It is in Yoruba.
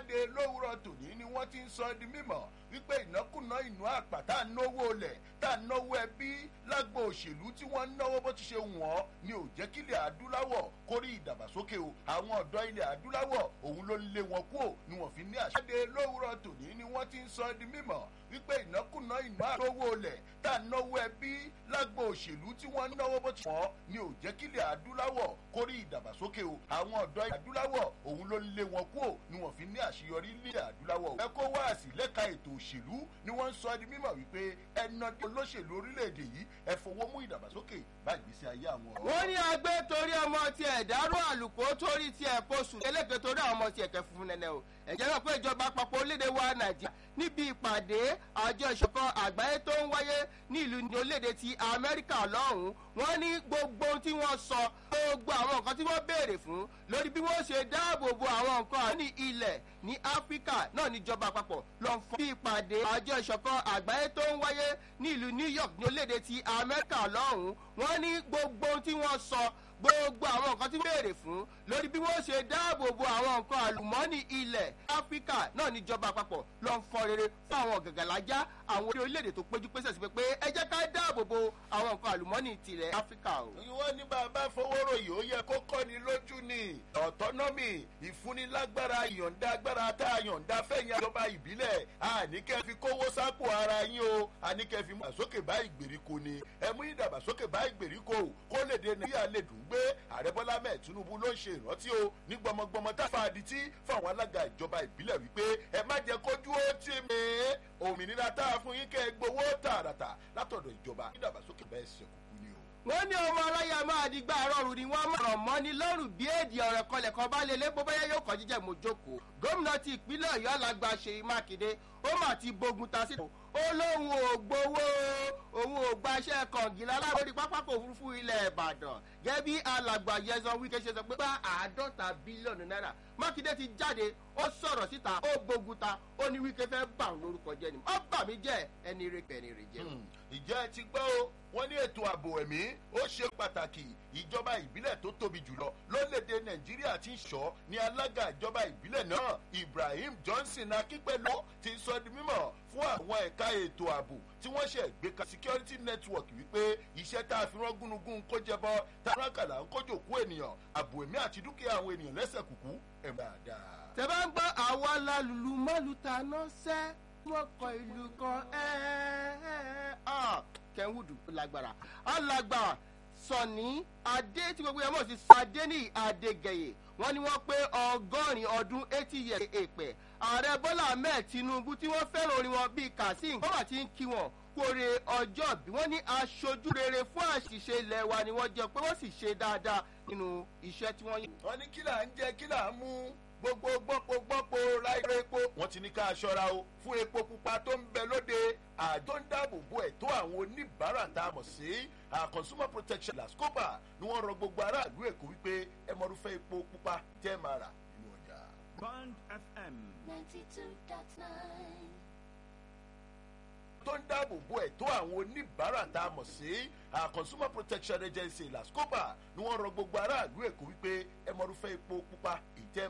jáde lówùrọ̀ tòní ni wọ́n ti ń sọ di mímọ̀ wípé ìnákùná ìnú àpà tá à ń náwó olẹ̀ tá à ń náwó ẹbí lágbo òṣèlú tí wọ́n ń náwó bó ti ṣe wọ́n ni ò jẹ́ kí ilẹ̀ adúláwọ̀ kórí ìdàgbàsókè o àwọn ọ̀dọ́ ilẹ̀ adúláwọ̀ òun ló ń lé wọn kúò ni wọ́n fi ní àṣẹ. jáde lówùrọ̀ tòní ni wọ́n ti ń sọ di mímọ̀ wípé ìnákùná ìnú àpà náwó olẹ̀ tá à ń náwó ẹbí lágbo òṣèlú tí wọ́n ń náwó bó ti ṣe wọ́n ni ò jẹ́ kí ilẹ̀ adúláwọ̀ kórí ìdàgbàsókè o àwọn ọ̀dọ́ ilẹ̀ adúláwọ̀ òun ló ń lé wọn kúò ni wọ́n fi ní àṣeyọrí ilẹ̀ adúláwọ̀. ẹ̀kọ́ wáàsí lẹ́ka ètò òṣèlú ni wọ́n ń sọ di mímọ̀ wípé ẹnà dé olóṣèlú orílẹ̀-èdè yìí ẹ fowó mú ìdàgbàsókè bá ìgbésí ayé àwọn ọ̀rọ̀. wọ́n ní agbẹ́ torí ọmọ tiẹ̀ dárò àlùkò torí tiẹ̀ posù eléke torí àwọn ọmọ tiẹ̀ kẹ́ funfun nẹ́nẹ́ o ẹ̀jẹ̀ náà pé ìjọba àpapọ̀ orílẹ̀-èdè wa nàìjíríà níbi ìpàdé àjọ ìṣọ̀kan àgbáyé tó ń wáyé ní ìlú ní orílẹ̀-èdè ti amẹ́ríkà lọ́hùn-ún wọ́n ní gbogbo ohun tí wọ́n sọ gbogbo àwọn nǹkan tí wọ́n béèrè fún lórí bí wọ́n ṣe dáàbò bo àwọn nǹkan àní ilẹ̀ ní áfíríkà náà níjọba àpapọ̀ lọ fún bí ìpàdé àjọ ìṣọ̀kan àgbáyé tó ń wáyé ní ìlú new york ní orílẹ̀-èdè ti amẹ́ríkà lọ́hùn-ún wọ́n ní gbogbo ohun tí wọ́n sọ gbogbo àwọn nǹkan tí béèrè fún lórí bí wọ́n ṣe dáàbò bo àwọn nǹkan àlùmọ́ọ́nì ilẹ̀ áfíríkà náà níjọba àpapọ̀ lọ ń fọ rere fún àwọn gàgàlájà àwọn orílẹ̀-èdè tó péjú pésẹ̀ sí pé ẹ jẹ́ ká dáàbò bo àwọn nǹkan àlùmọ́ọ́nì tilẹ̀ áfíríkà o. wọ́n ní bàbá fowóròyìn ó yẹ kó kọ́ni lójú ni ọ̀tọ́nọ́mì ìfúnilágbára ìyọ̀ǹda agbára tá a yọ̀ǹda fẹ̀yìn àjọba ìbílẹ̀ àníkẹ́ fi kówó sápò ara yín o àníkẹ́ fi mú ìdàgbàsókè bá ìgbèríko ni ẹ mú ìdàgbàsókè bá ìgbèríko kó lè dé nàìjíríà lè dùn gbé ààrẹ bọ́lá mẹ́ẹ̀ tinubu ló ń ṣe ìrántí o ní gbọmọgbọmọ tá a fa adití fáwọn alága ìjọba ìbílẹ̀ wípé ẹ má jẹ́ kójú ó tì mí òmìnira tá a fún yín kẹ́ ẹ gbowó tààràtà látọ̀dọ̀ ìjọba ìdàgbàsókè bẹ́ẹ̀ ṣe kúkú ni o. wọ́n ní ọmọ aláya máa di gbà rọrùn ni wọ́n máa ràn mọ́ ní lọ́rùn bí èdè ọ̀rẹ́ kọlẹ̀ kan bá lélẹ́ bó báyá yóò kọ́ jíjẹ́ mojókòó gómìnà ti ìpínlẹ̀ ọ̀yọ́ alàgbà ṣèyí mákindé ó mà ti bógun ta síta ó lóun ò gbowó òun ò gbaṣẹ́ kọ̀ǹgìlá láwọn pápákọ̀ òfurufú ilẹ̀ ìbàdàn gẹ́gẹ́ bí alàgbà yẹsan wíkẹ́ ṣe sọ pé bá àádọ́ta bílíọ̀nù náírà mákindé ti jáde ó sọ̀rọ̀ síta ó gbógun ta ó ní wíkẹ́ fẹ́ bà ń lórúkọ jẹ́ ni ó bà mí jẹ́ ẹni rẹ̀ pẹ̀lú rẹ̀ jẹ́. ìjẹ́ ẹ ti gbọ́ o wọ́n ní ètò ààbò ẹ̀mí ó ṣe pàtàkì ìjọba ìbílẹ̀ tó tóbi jùlọ lórílẹ̀‐èdè nàìjíríà ti ń ṣọ́ ní alága ìjọba ìbílẹ̀ náà ibrahim johnson akínpẹ̀lú ti sọ di mímọ̀ fún àwọn ẹ̀ka ètò ààbò tí wọ́n ṣe gbé ka security network wípé iṣẹ́ tá a fi rán gúnugún kó jẹbọ tá a rákàlà ń kójò kú ènìyàn ààbò ẹ̀mí àti dúkìá àwọn ènìyàn lẹ́sẹ̀ kùkú ẹ̀ dáadáa. tẹ bá ń gbọ́ àwa lálùlù mọ́lùtà náà sẹ́ wọ́n kọ ìlú kan kẹ́hìndù lágbára alágbára sọ̀ní adé tí gbogbo yẹn mọ̀ sí sadé ní adégẹyè wọ́n ní wọ́n pé ọgọ́rin ọdún eighty years èpè ààrẹ bọ́lá ahmed tinubu tí wọ́n fẹ́ràn orin wọn bíi kazeem wọ́n wà tí ń kí wọn kóre ọjọ́ bí wọ́n ní aṣojú rere fún àṣìṣe ilẹ̀ wa ni wọ́n jẹ́ pé wọ́n sì ṣe dáadáa nínú iṣẹ́ tí wọ́n yẹ. wọ́n ní kí là ń jẹ kí là ń mú gbogbo gbọ́pọ̀ gbọ́pọ̀ láìpẹ́ epo wọ́n ti ní ká aṣọra o fún epo pupa tó ń bẹ lóde àjọ ń dáàbò bo ẹ̀tọ́ àwọn oníbàárà tá a mọ̀ sí consumer protection lascopa ni wọ́n rọ gbogbo aráàlú èkó wípé ẹ mọ̀rúfẹ́ epo pupa tẹ́ máa rà nínú ọjà. bond fm. ninety two dot nine tó ń dáàbò bo ẹ̀tọ́ àwọn oníbàárà tá a mọ̀ sí consumer protection agency lascopa ni wọ́n rọ gbogbo aráàlú èkó wípé ẹ mọ̀rúfẹ́ epo pupa ìtẹ́